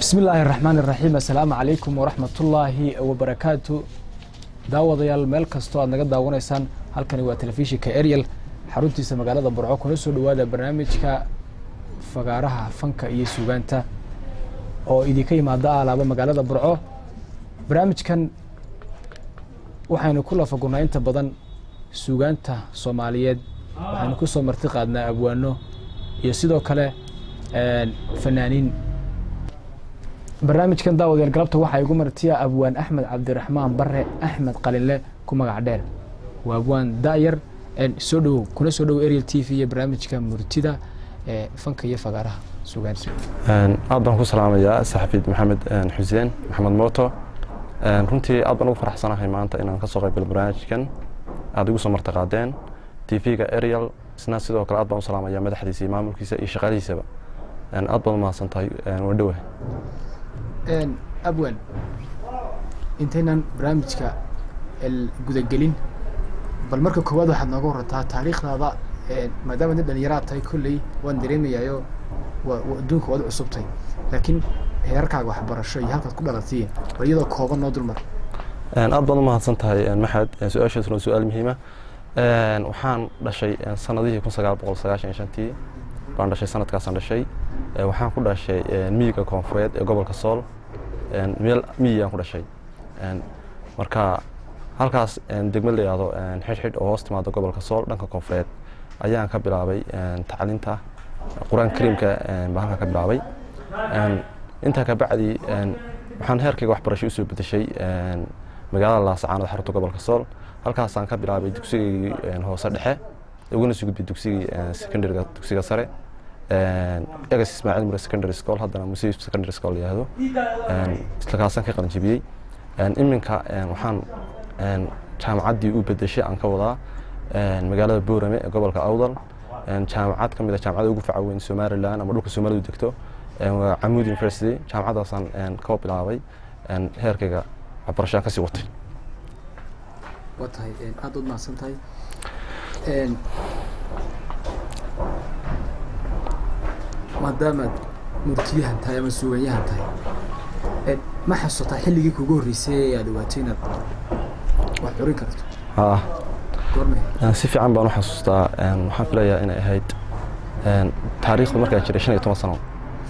bismi illaahi raxmaan iraxiim assalaamu calaykum waraxmatullaahi wabarakaatu daawadayaal meel kastoo aad naga daawanaysaan halkani waa telefishinka ariel xaruntiisa magaalada burco kuna soo dhawaada barnaamijka fagaaraha fanka iyo suugaanta oo idinka yimaada alaaba magaalada burco barnaamijkan waxaynu ku lafagunaa inta badan suugaanta soomaaliyeed waxaynu ku soo marti qaadnaa abwaano iyo sidoo kale fanaaniin barnaamijkan daawadayaal galabta waxaa igu martiya abwaan axmed cabdiraxmaan bare axmed qalinle ku magac dheer waa abwaan da'yar soo dhowow kuna soo dhowow ariel t v iyo barnaamijka murtida ee fanka iyo fagaaraha suugaanta aad baan ku salaamayaa saxafiid maxamed xuseen maxamed mooto runtii aad baan ugu faraxsanahay maanta inaan ka soo qayb galo barnaamijkan aad igu soo marti qaadeen t v-ga ariel isna sidoo kale aad baan u salaamaya madaxdiisa iyo maamulkiisa iyo shaqaalihiisaba aad baad umahadsan tahay waa dhowa abwan intaynan barnaamijka gudagelin bal marka koowaad waxaad nooga warantaa taariikhdaada maadaama nin dhalinyaraad tahay kolley waan dareemayaayo adduunka waad u cusubtay laakiin heerarkaaga waxbarasho iyo halkaad ku dhalatay bal iyadoo kooban noo dulmar aad baad umahadsan tahay maxamed su-aashaasuna waa su-aal muhiima waxaan dhashay sanadihii kun sagaal boqol sagaashan iyo shantii baan dhashay sanadkaasaan dhashay waxaan ku dhashay miyiga koonfureed ee gobolka sool meel miyiyaan ku dhashay marka halkaas degmad la yihahdo xidhxidh oo hoos timaado gobolka sool dhanka koonfureed ayaan ka bilaabay tacliinta qur-aanka kariimka baan halkaa ka bilaabay intaa ka bacdi waxaan heerkayga waxbarasho usoo bedeshay magaalada laasacaanood xarunta gobolka sool halkaasaan ka bilaabay dugsigaygii hoose dhexe uguna soo gudbay dugsigii secondariga dugsiga sare egas ismaaciil mure secondary school haddana musib secondary school yihahdo isla kaasaan ka qalinjibiyey iminka waxaan jaamacaddii u bedeshay aan ka wadaa magaalada boorame ee gobolka awdal jaamacad ka mid a jaamacada ugu faca weyn somaliland ama dhulka soomaalidu degto waa camuud university jaamacaddaasaan ka bilaabay heerkayga waxbarashaan kasii watay waa tahay aada ud mahadsan tahay maadaamaad murtiyahan tahay ama suuganyahan tahay ma xasuutaa xilligii kugu horreysay ee aad ogaatay inaad wax curin karto si fiican baan u xasuustaa waxaan filayaa inay ahayd taariikhdu markaan jiray shan iyo toban sano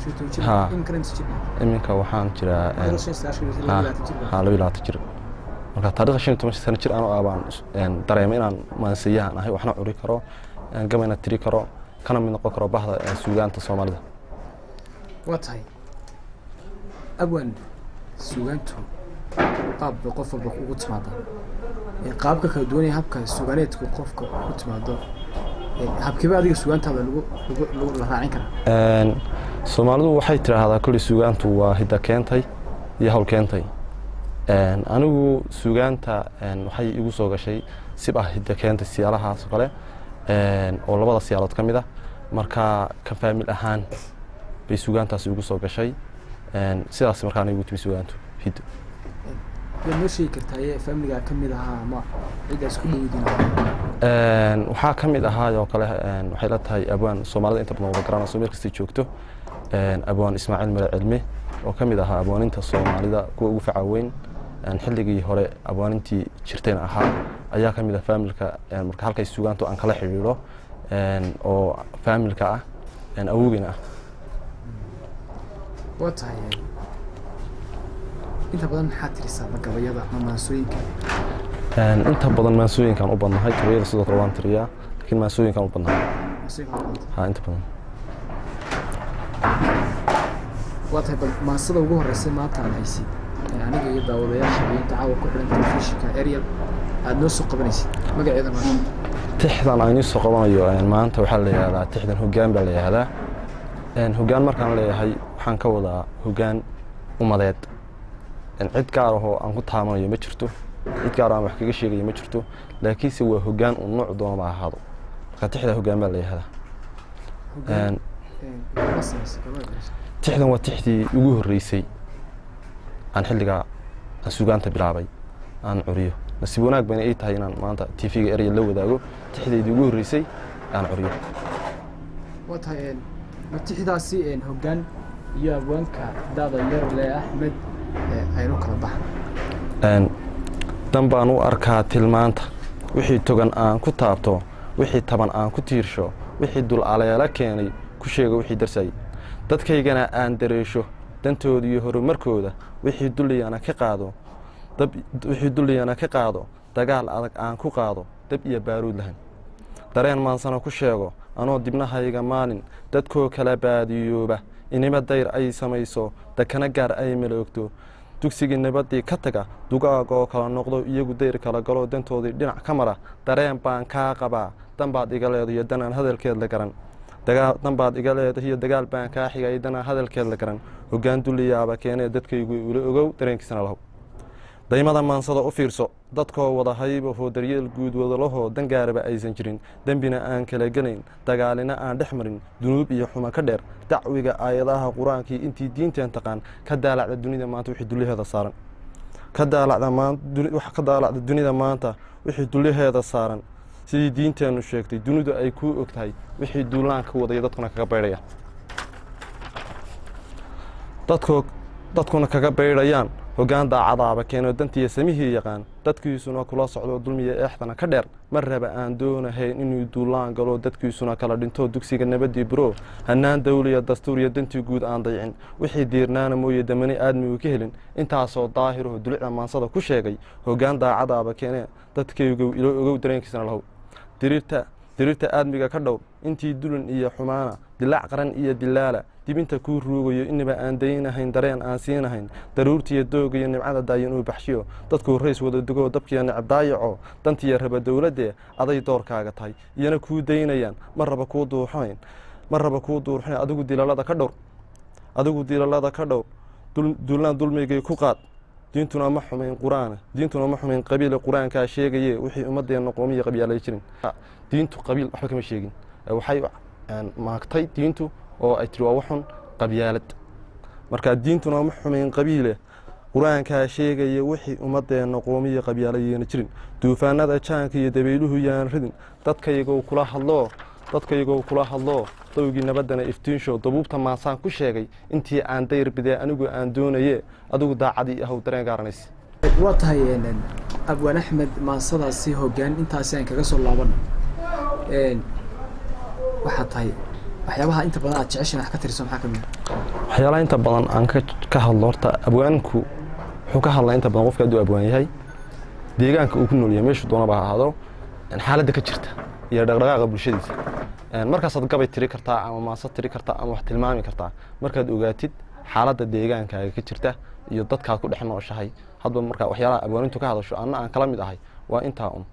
iminka waxaan jiraa ha laba labaatan jir marka taarikhda shan iyo toban sano jir anoo ah baan dareemay inaan maansiyahan ahay waxna curi karo gabayna tiri karo kana mid noqon karo bahda suugaanta soomaalida waa tahay abwan suugaantu qaab bay qof walba ugu timaada qaabka kala duwanaya habka suugaaneedku qofka ku timaado habkiiba adiga suugaantaada lagu lagu la raacin karaa soomaalidu waxay tidhaahdaa kulli suugaantu waa hidda keentay iyo hawl keentay anigu suugaanta waxay igu soo gashay sib ah hidda keentay siyaalahaas oo kale oo labada siyaalood ka mid ah marka ka faamil ahaan bay suugaantaasi igu soo gashay sidaas markaana igu timi suugaantu hiddo yaad noo sheegi kartaa faamiligaa ka mid ahaa ama ciddaas ku dhowdiin waxaa ka mid ahaa oo kale waxay la tahay abwaan soomaalida inta badan wada garanayso meel kastay joogto abwaan ismaaciil mare cilme oo ka mid ahaa abwaaninta soomaalida kuwa ugu faca weyn xilligii hore abwaanintii jirtayna ahaa ayaa ka mid ah faamilka marka halkay suugaantu aan kala xidhiidho oo faamilka ah awogeyna ah waa tahay inta badan maxaa tirisaa magabayada ama maansooyinka inta badan maansooyinkaan u badnahay gabayada sidoo kale waan tiriyaa laakiin maansooyinkaan u badnahay ha inta badan waa tahay bal maansada ugu horreysay maanta aad haysid aniga iyo daawadayaasha iyo inta caawa ku xidhan telefishinka ariel aada noo soo qabanaysid magaceeda maanta tixdan aan soo qabanayo maanta waxaa la yihahdaa tixdan hoggaan baa la yihahdaa hoggaan markaan leeyahay waxaan ka wadaa hoggaan umadeed cid gaar ahoo aan ku taabanayo ma jirto cid gaar aan wax kaga sheegayo ma jirto laakiinse waa hoggaan uu nooc doonaba ahaado marka tixda hoggaan baa la yihahdaa tixdan waa tixdii ugu horreysay aan xilligaa aan sugaanta bilaabay aan curiyo nasiib wanaag bayna ii tahay inaan maanta t v-ga erya la wadaago tixdaydii ugu horreysay aan curiyo waa tahay matixdaasi hoggaan iyo abwaanka daada yarle axmed aynu kala baxan dan baan u arkaa tilmaanta wixii togan aan ku taabto wixii taban aan ku tiirsho wixii dul aleelo keenay ku sheego wixii darsayay dadkaygana aan dareesho dantooda iyo horumarkooda wixii dulliyana ka qaado wixii dulliyana ka qaado dagaal adag aan ku qaado dab iyo baaruud lahayn dareen maansana ku sheego anoo dibnahayga maalin dadkoo kala baadiyooba inima dayr ay samayso dakana gaar ay maloogto dugsigii nabadii ka taga dugaag oo kala noqdo iyagu dayr kala galo dantoodii dhinac ka mara dareen baan kaa qabaa danbaad iga leedahiyo danaan hadalkeed la garan danbaad iga leedahiyo dagaal baan kaa xigay danaan hadalkeed la garan hoggaan dulliyaaba keenee dadkaygu ula ogow dareenkiisana lahow daymada maansada u fiirso dadkoo wada haybahoo daryeel guud wadalahoo dangaaraba aysan jirin dembina aan kala gelayn dagaalina aan dhex marin dunuub iyo xuma ka dheer dacwiga aayadaha qur-aankii intii diinteen taqaan ka daalacda dunida maanta wixii dulyaheeda saaran ka daalacda dunida maanta wixii dulyaheeda saaran sidii diinteennu sheegtay dunidu ay kuu og tahay wixii duulaanka wadaya dadkuna kaga baydhaya dadkuna kaga baydhayaan hoggaan daacadaaba keenoo dantiiya samihii yaqaan dadkiisuna kula socdo dulmiya eexdana ka dheer mar raba aan doonahayn inuu duulaan galo dadkiisuna kala dhinto dugsiga nabadii buro hannaan dawliya dastuuriya dantii guud aan daycin wixii diirnaana mooye damani aadmigu ka helin intaasoo daahiraho dulicda maansada ku sheegay hoggaan daacadaaba keenee dadkaygow ilo ogow dareenkiisana lahow diriirta aadmiga ka dhowr intii dulin iyo xumaana dilaac qaran iyo dilaala dibinta kuu ruugayo inaba aan daynahayn dareen aan siinahayn daruurtiiyo dooga iyo nimcada daayan uu baxshiyo dadkuu rays wada dugoo dabkiiyo necab daayaco dantiiyo raba dowladdee aday doorkaaga tahay iyana kuu daynayaan ma raba kuu duuxayn ma raba kuu duurxayn adigu dilalada ka dhowr adigu dilalada ka dhowr duulnaan dulmigay ku qaad diintuna ma xumayn qur-aana diintuna ma xumayn qabiile qur-aankaa sheegaye wixii ummadeenna qoomiya qabyaalay jirin diintu qabiil waxba kama sheegin waxay maagtay diintu oo ay tiri waa waxun qabyaalad marka diintuna ma xumayn qabiile qur-aankaa sheegaya wixii ummadeenna qoomiya qabyaalayeena jirin duufaanada jaanka iyo dabayluhu yaan ridin dadkaygow kula hadloo dadkaygow kula hadloo dowgii nabaddana iftiinshow dabuubta maasaan ku sheegay intii aan dayr bidee anigu aan doonaye adigu daacadii ahow dareen gaaranays waa tahay abwaan axmed maansadaasi hoggaan intaasi aan kaga soo laabano waxaa tahay waxyaabaha inta badan aad jeceshin wax ka tirso maxaa ka mid waxyaalaha inta badan aan ka hadlo horta abwaanku wuxuu ka hadlaa inta badan qofka hadduu abwaan yahay deegaanka uu ku nool yahay meeshuu doonaba ha ahaado xaaladda ka jirta iyo dhaqdhaqaaqa bulshadiisa markaasaad gabay tiri kartaa ama maasa tiri kartaa ama wax tilmaami kartaa markaad ogaatid xaaladda deegaankaaga ka jirta iyo dadkaad ku dhex nooshahay hadba markaa waxyaalaha abwaanintu ka hadasho anna aan kala mid ahay waa intaa un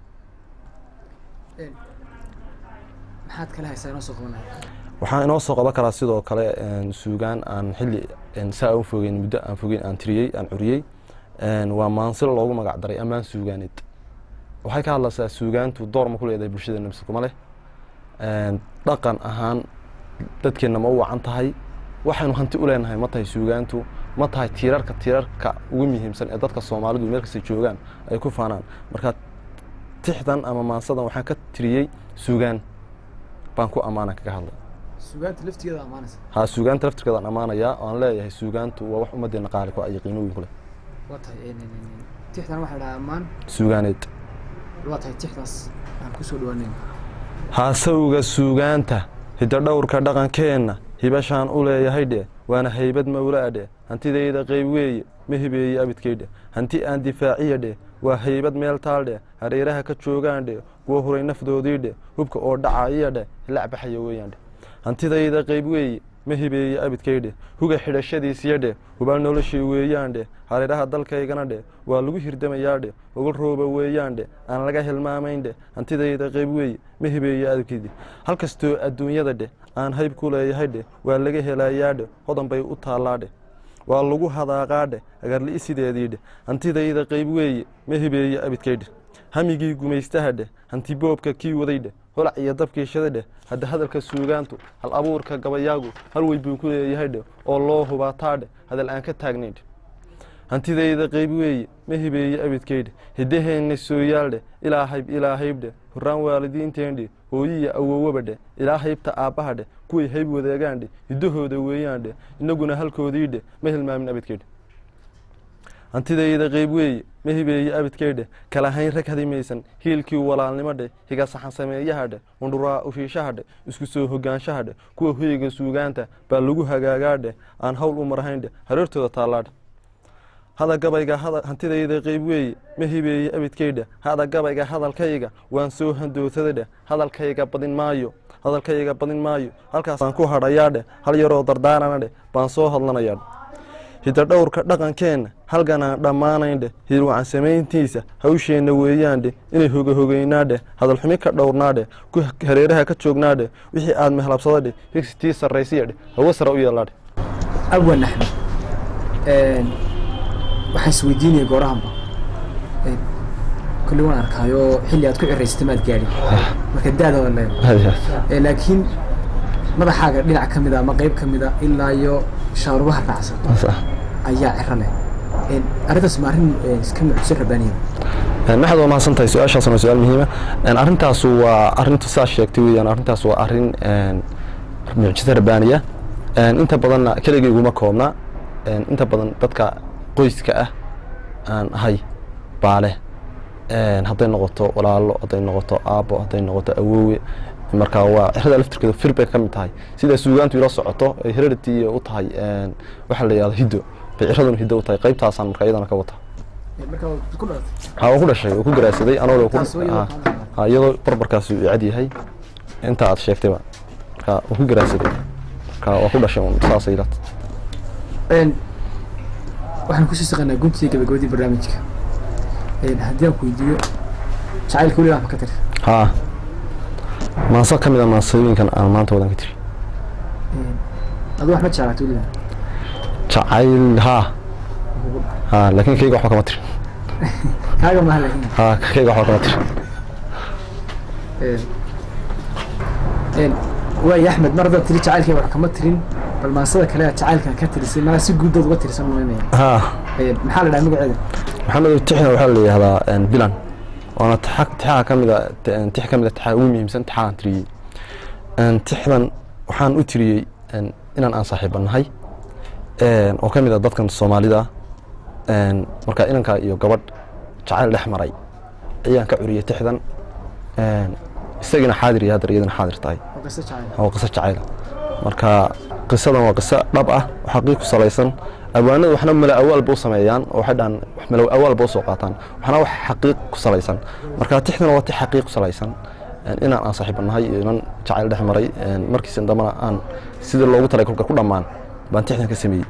maxaad kala haysaa inoo soo qabanaya waxaan inoo soo qaban karaa sidoo kale suugaan aan xilli saa u fogeyn muddo aan fogeyn aan tiriyey aan curiyey waa maansilo loogu magac daray ammaan suugaaneed waxay ka hadlaysaa suugaantu door ma ku leedahay bulshada nabsi kuma leh dhaqan ahaan dadkeenna ma u wacan tahay waxaynu hanti u leenahay ma tahay suugaantu ma tahay tiirarka tiirarka ugu muhiimsan ee dadka soomaalidu meel kasta joogaan ay ku faanaan marka tixdan ama maansadan waxaan ka tiriyey suugaan baan ku ammaana kaga hadlay suugaanta laftigeeda ammaanaysa ha suugaanta laftirkeedaan ammaanayaa oan leeyahay suugaantu waa wax ummaddeena qaali ku ay qiimooyin ku leh waa tahay tixdan waxaa dhahaa ammaan suugaaneed waa tahay tixdaas aan ku soo dhawaaneyn haasawga suugaanta hidadhowrka dhaqankeenna hibashaan u leeyahay dhe waana haybad mawlaa dhe hantidayda qayb weeye ma hibeeye abidkay dhe hanti aan difaaciya dhe waa haybad meel taal dhe hareeraha ka joogaan dhe kuwa huray nafdoodii dhe hubka oo dhacaiya dhe lacbaxaya weeyaan dhe hantidayda qayb weeye ma hibeeye abidkay dhe huga xidhashadiisiya dhe hubaal noloshii weeyaan dhe hareeraha dalkaygana dhe waa lagu hirdamayaa dhe ogol rooba weeyaan dhe aan laga hilmaamayn dhe hantidayda qayb weeye ma hibeeye abidkayde halkastoo adduunyada dhe aan hayb ku leeyahay dhe waa laga helayaa dhe hodan bay u taallaa dhe waa lagu hadaaqaa dhe agarli'i sideedii dhe hantidayda qayb weeye ma hibeeye abidkay dhe hamigii gumaystaha dheh hanti boobka kii waday dheh holac iyo dabkiishada dheh hadda hadalka suugaantu hal abuurka gabayaagu hal wey buu ku leeyahay dheh oo loo hubaataa dheh hadal aan ka taagnayn dheh hantidayda qayb weeye ma hibeeye abidkaydhe hiddaheenna sooyaaldhe ilaa hayb ilaa haybdhe horaan waalidiinteendhe hooyiya awowabadhe ilaa haybta aabbahadhe kuway hayb wadaagaandhe hiddahooda weeyaandhe innaguna halkoodiidhe ma hilmaamin abidkaydhe hantidayda qayb weeye ma hibeeye abidkaydhe kala hayn rag hadimaysan hiilkii walaalnimadhe higa saxan sameeyahadhe hundhuraa ushiishahadhe isku soo hogaanshahadhe kuwa hoyga suugaanta baa lagu hagaagaadhe aan hawl u marhayndhe hareertooda taallaadhe hada gabayga hantidayda qayb weeye ma hibeeye abidkaydhe hada gabayga hadalkayga waan soo handootadadhe hadalkayga badin maayo hadalkayga badin maayo halkaasaan ku hadhayaadhe hal yaroo dardaaranadhe baan soo hadlanayaadhe hidadhowrka dhaqankeenna halganaan dhammaanayndhe hirwacan samayntiisa hawsheenna weeyaandhe inay hogahogeynaadhe hadalxumi ka dhowrnaadhe ku hareeraha ka joognaadhe wixii aad mehlabsadadhe higsitii sarraysiyadhe hawo sare u yeelaadhe awan axmed waxaan isweydiinaya goorahanba kulli waan arkaayo xilli aad ku ciraysata maad gaadhin marka da-da waa leedahay laakiin madaxaaga dhinac ka mida ama qeyb ka mida ilaa iyo shaarubaha raacsan ayaa ciro leh arrintaas ma arrin iska mucjiso rabaaniya maxaad waa mahadsan tahay su-aashaasna waa su-aal muhiima arrintaasu waa arrintu saa sheegtay weeyaan arrintaas waa arrin mucjiso rabaaniya inta badanna keligay iguma koobna inta badan dadka qoyska ah aan ahay baa leh hadday noqoto walaalo hadday noqoto aabbo hadday noqoto awoowe marka waa cirada laftirkeeda fir bay ka mid tahay sida suugaantu ila socoto ay heredity u tahay waxaa la yihahda hiddo bay ciraduna hiddo u tahay qaybtaasaan marka iyadana ka wata ha waa ku dhashay waa ku garaadsaday anoo iyadoo barbarkaasi uu cad yahay inta aad sheegtayba marka waa ku garaadsaday marka waa ku dhashay un saasay ilata waxaan kusii saqanaa guntiga gabagabadii barnaamijka haddii aan ku weydiiyo jacaylka weligaa ma ka tiri haa maanso ka mid a maansooyinkan aan maanta wadan ka tiri adu wax ma jeclaata weligaa jacayl haa haa laakiin kayga waxba kama tirin kaaga maha laakiin haa kayga waxba kama tirin waay axmed mar haddaad tiri jacaylkayga wax kama tirin bal maansada kale aad jacaylkan ka tirisay mana si guudood uga tirisan maynaya haa maxaa la dhaha magaceeda maxamed tixna waxaa la yihahdaa bilan waana txa tixaha ka mid a tix ka mid a tixaha ugu muhiimsan tixahan tiriyey tixdan waxaan u tiriyey inaan aan saaxiiba nahay oo ka mid a dadkan soomaalida marka inanka iyo gabadh jacayl dhex maray ayaan ka curiyey tixdan isagiina xaadir iyo haddar iyadana xaadir tahay oo qiso jacayl oo qiso jacayla marka qisadan waa qiso dhab ah oo xaqiiq ku salaysan awaanada waxna mala awaalba u sameeyaan oo waxay dhahan mala awaalba usoo qaataan waxna wax xaqiiq ku salaysan marka tixdana waa tix xaqiiq ku salaysan inaan aan saaxiiba nahay iyo inan jacayl dhex maray markiisa dambana aan sidii loogu talay kolka ku dhammaan baan tixdan ka sameeyey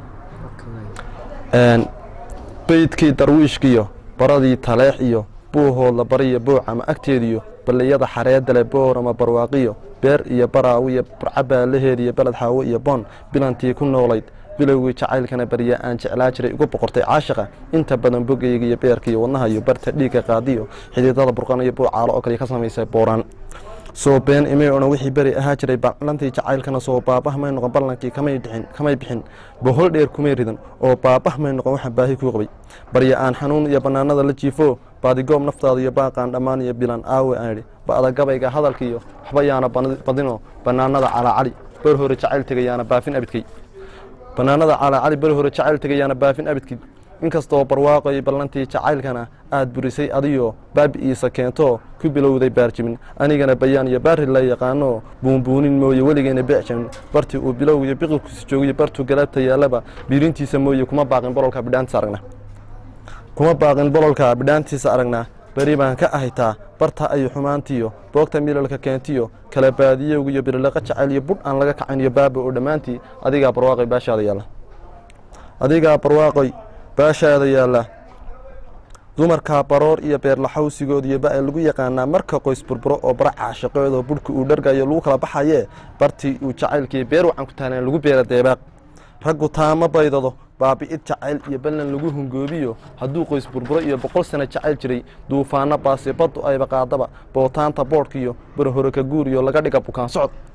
beydkii darwiishkiyo baradii taleex iyo buuhoodla bariyo booc ama agteediyo balliyada xareedale boor ama barwaaqiyo beer iyo baraawiyo barcabaalaheediyo beled xaawo iyo boon bilantii ku noolayd bilowgii jacaylkana barya aan jeclaa jiray ugu boqortay caashiqa inta badan bogayga iyo beerka iyo wadnaha iyo barta dhiigga qaadiyo xididada burqan iyo buucaalo oo kale ka samaysa booraan soo been imay odhan wixii beri ahaa jiray ballantii jacaylkana soo baabah may noqon ballankii kamay dhixin kamay bixin bohol dheer kumay ridan oo baabah may noqon waxaan baahi kuu qabay barya aan xanuun iyo bannaanada la jiifo baadigoob naftaada iyo baaqaan dhammaan iyo bilan aawe aan idhi ba'da gabayga hadalka iyo waxba yaana badinoo bannaanada calaacali bar hore jacayl tegayaana baafin abidkay bannaanada calaacali bar hore jacayl tegayaana baafin abidkay inkastoo barwaaqoy ballantii jacaylkana aad burisay adiyo baabi'iisa keentoo ku bilowday baarjimin anigana bayaan iyo baari la yaqaano buunbuunin mooye weligeena beecjamin bartii uu bilowgiyo biqilkiisa joogiyo bartuu galaabta yaallaba biirintiisa mooye kuma baaqin bololka bidhaantiisa aragna kuma baaqin bololka bidhaantiisa aragnaa beri baan ka ahaytaa barta ayu xumaantiyo boogta milalka keentiyo kala baadiyowga iyo birilaqa jacayl iyo budh aan laga kacin iyo baaba oo dhammaantii adigaa barwaaqoy baashaada yaalla adigaa barwaaqoy baashaada yaalla dumarkaa baroor iyo beerlaxawsigood iyo ba lagu yaqaanaa marka qoys burburo oo bara caashiqeedoo budhka uu dhargayo lagu kala baxayee bartii uu jacaylkii beer wacan ku taalaan lagu beera deebaaq raggu taama baydado baabi'id jacayl iyo ballan lagu hungoobiyo hadduu qoys burburo iyo boqol sano jacayl jiray duufaano baasi baddu ayba qaadaba bootaanta boodhkiyo barhore ka guuriyo laga dhiga bukaan socod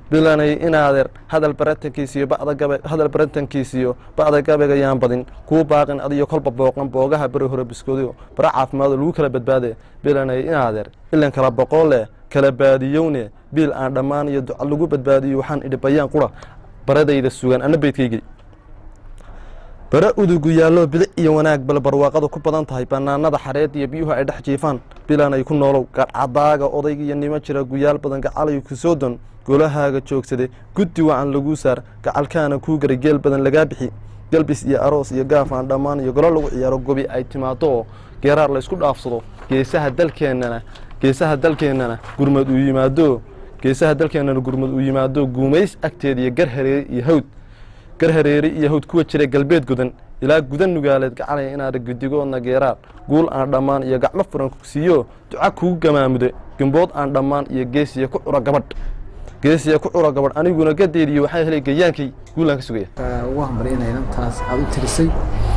bilanay inaadeer hadal baratankiisiyo bada gabe hadal baratankiisiyo ba'da gabayga yaan badin kuu baaqin adiyo kolba booqan boogaha beri hore biskoodiyo bara caafimaado lagu kala badbaade bilanay inaadeer ilan kala boqolle kala baadiyowne biil aan dhammaan iyo duca lagu badbaadiyo waxaan idhi bayaan qura baradayda sugan ana beydkaygii bare udugu yaallo bilic iyo wanaag bal barwaaqadu ku badan tahay banaanada xareed iyo biyuhu ay dhex jiifaan bilanay ku noolow gadcadaaga odayga iyo nimo jira guyaal badan gacalayo kusoo don golahaaga joogsade guddi wacan laguu saar gacalkaana kuu garay geel badan lagaa bixi galbis iyo aroos iyo gaaf aan dhammaan iyo golo lagu ciyaaro gobi ay timaado oo geeraar la isku dhaafsado geesaha dalkeennana geesaha dalkeennana gurmad uu yimaado geesaha dalkeennana gurmad uu yimaado guumays agteeda iyo gar hareeri iyo hawd gar hareeri iyo hawd kuwa jira galbeed godan ilaa gudan nugaaleed gacalaya inaada gudigoodna geeraar guul aan dhammaan iyo gacmo furan siiyo duca kugu gamaamude gembood aan dhammaan iyo geesiya ku cura gabadh geesiya ku cura gabadh aniguna gadeediyo waxaa helay gayaankay guulaan ka sugaya ugu hambalyanaya inantaas aada u tirisay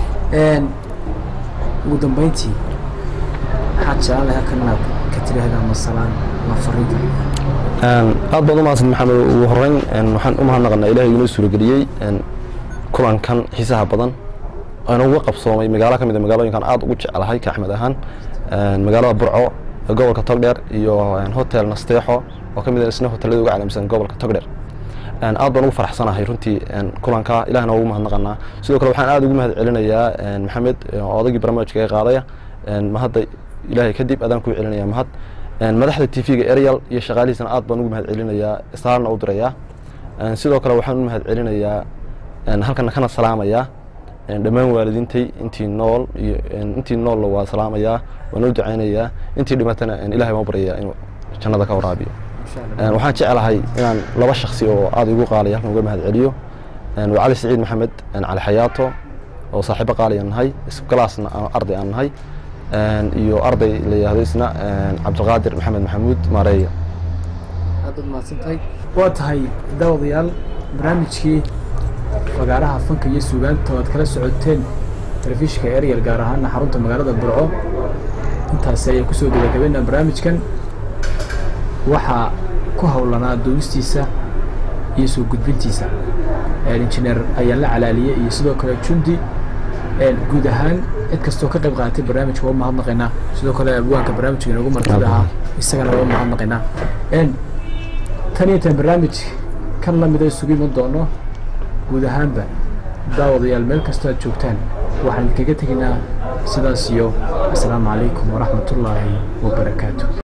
ugu dambeyntii maxaad jeclaan lahaa kan inaad ka tiraahdaa masalaan ma fariinka aad baad u mahadsan maxamed ugu horeyn waxaan u mahadnaqanaa ilahay inoo suurageliyey kulankan xiisaha badan aan uga qabsoomay magaalo ka mid a magaalooyinkan aad ugu jecelahay ka axmed ahaan magaalada burco ee gobolka togdheer iyo hotel nasteexo oo ka mid a isna hotelada uga caalamsan gobolka togdheer aad baan ugu faraxsanahay runtii kulanka ilahna ugu mahadnaqanaa sidoo kale waxaan aad ugu mahad celinayaa maxamed odaygii barnaamijka ee qaadaya mahadda ilaahay kadib adaan kuu celinaya mahad madaxda t v-ga eryal iyo shaqaalihiisana aad baan ugu mahad celinayaa istaarna u dirayaa sidoo kale waxaan u mahad celinayaa halkana kana salaamayaa dhammaan waalidiintay intii nool iyo intii noolla waa salaamayaa waan u ducaynayaa intii dhimatana ilahay baan baryayaa inuu jannada ka waraabiyo waxaan jeclahay inaan laba shaksi oo aad igu qaalaya halkan uga mahad celiyo waa cali saciid maxamed cali xayaato oo saaxiibo qaaliyan nahay isgalaasna arday aan nahay iyo arday la yihahdo isna cabdiqaadir maxamed maxamuud maareeya aad baad mahadsantahay waa tahay daawadayaal barnaamijkii fagaaraha fanka iyo suugaanta oo aad kala socoteen telefishinka eryal gaar ahaana xarunta magaalada burco intaasi ayaan kusoo gabagabaynaa barnaamijkan waxaa ku howlanaa duubistiisa iyo soo gudbintiisa injineer ayaan la calaaliyey iyo sidoo kale jundi guud ahaan cid kastoo ka qayb qaadatay barnaamijka waa mahadnaqaynaa sidoo kale abwaanka barnaamijka inoogu martida ahaa isagana waa mahadnaqaynaa tan iyo tan barnaamij kan lamida isugu iman doono guud ahaanba daawadayaal meel kastoo aad joogtaan waxaan kaga tegaynaa sidaas iyo asalaamu calaykum waraxmatullaahi wabarakaatu